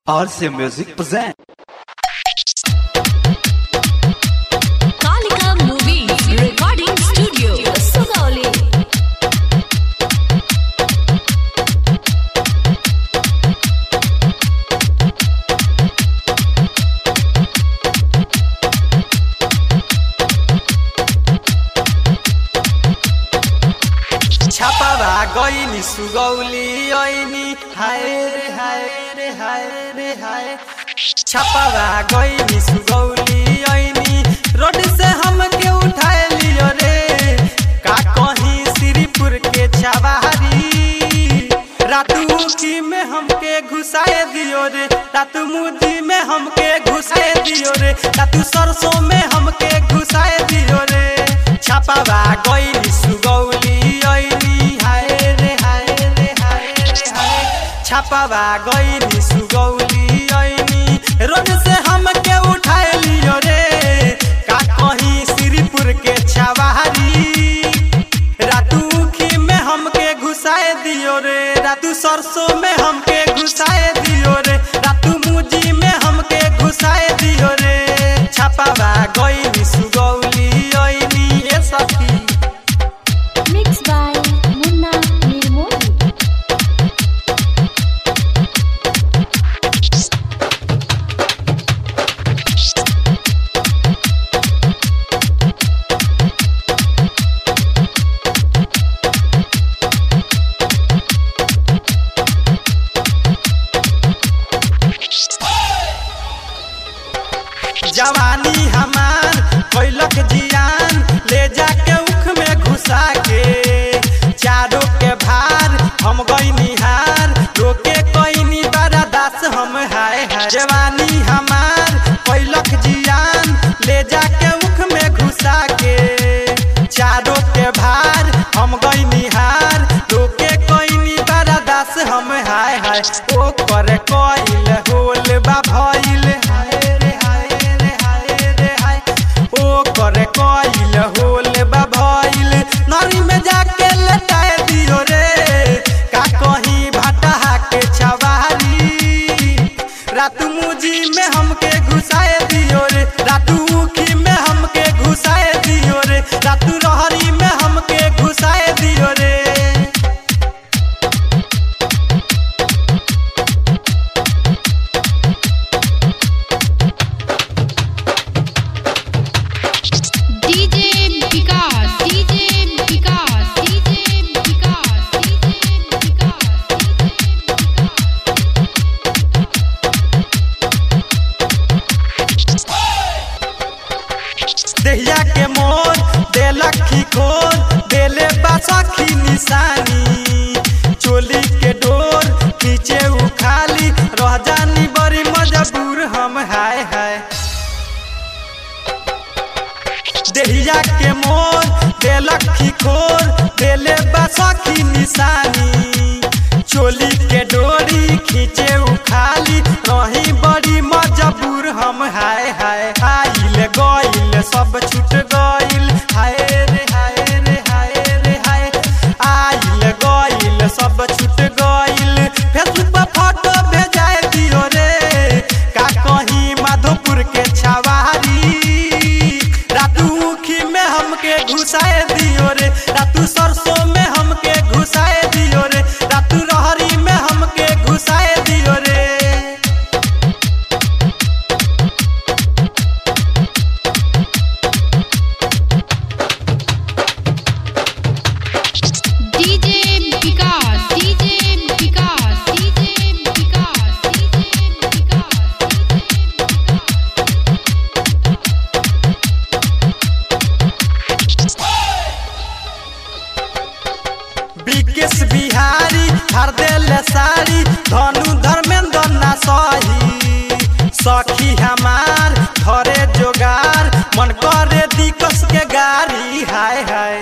RC Music present. Kalika Movies Recording Studio, Sugauli. छापावा गइनी सुगौली ऐनी हाय रे हाय रे हाय रे हाय छापावा गइनी सुगौली ऐनी रोड से हमके उठाए लियो रे का कहीं श्रीपुर के छावारी रातू की में हमके घुसाए दियो रे रातू मुदी में हमके घुसाए दियो रे रातू सरसों में हमके घुसाए दियो रे छापावा गइनी सुगौली ऐनी हाय रे हाय रे हाय रे हाय छापावा गइनी सुगौली ऐनी रोड से हमके उठाए लियो रे का कहीं श्रीपुर के छावारी रातू खी में हमके घुसाए दियो रे रातू सरसों में हमके घुसाए दियो रे रातू मुजी में हमके घुसाए दियो रे छापावा गइनी सुगौली ऐनी ए सखी Mixed by Munna Nirmoli. जवानी हमार कैलक जियान ले जाके उख में घुसा के चारों के भार हम गई निहार रोके कोई बड़ा दास हम हाय हाय जवानी हमार कैलक जियान ले जाके उख में घुसा के चारों के भार हम गई निहार रोके कोई बड़ा दास हम हाय हाय ओ कर कोइल होल बा भइल हाय रे हाय रे हाय रे हाय ओ कर कोइल होल बा भइल नरी में जाके लटाए दियो रे का कहीं भाटा के छवारी रात मुजी में हमके घुसाए दियो रे रातू उखी में हमके घुसाए दियो रे रातू रहरी में हमके घुसाए दियो रे DJ Vikas, DJ Vikas, DJ Vikas, DJ Vikas, देहिया के मोर देलक खोर देले बासखी निशानी चोली के डोर पीछे उखाली रह जानी बड़ी मजबूर हम हाय हाय देहिया के मोर देलक खोर देले बासखी निशानी चोली के डोरी खींचे उखाली रही बड़ी मजबूर हम हाय हाय आइल गइल सब छूट गइल हाय रे हाय रे हाय रे हाय आइल गइल सब छूट गइल फेसबुक पर फोटो भेजाए दियो रे का कहीं माधोपुर के छवारी रातू उखी में हमके घुसाए दियो रे रातू सरसों में हमके घुसाए दियो रे रातू रहरी में हमके घुसाए दियो रे DJ Vikas, DJ Vikas, DJ Vikas, DJ Vikas, Vikesh Bihari हर दिल साड़ी धनु धर्मेंद्र ना सही सखी हमार घरे जोगार मन करे दिकस के गाड़ी हाय हाय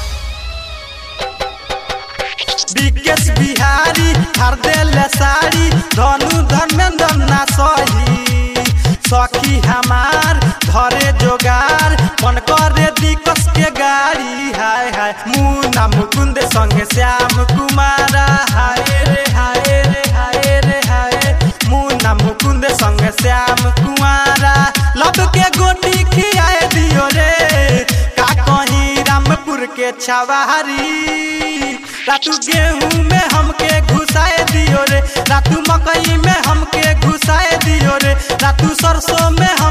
विकेश बिहारी हर दिल साड़ी धनु धर्मेंद्र ना सही सखी हमार घरे जोगार मन करे दिकस के गाड़ी हाय हाय मुना मुकुंद संगे श्याम कुमारा हाय रे हाय रे हाय रे हाय मुना मुकुंद संग श्याम कुआरा लब के गोटी खियाए दियो रे का कहीं रामपुर के छवारी रातू गेहूं में हमके घुसाए दियो रे रातू मकई में हमके घुसाए दियो रे रातू सरसों में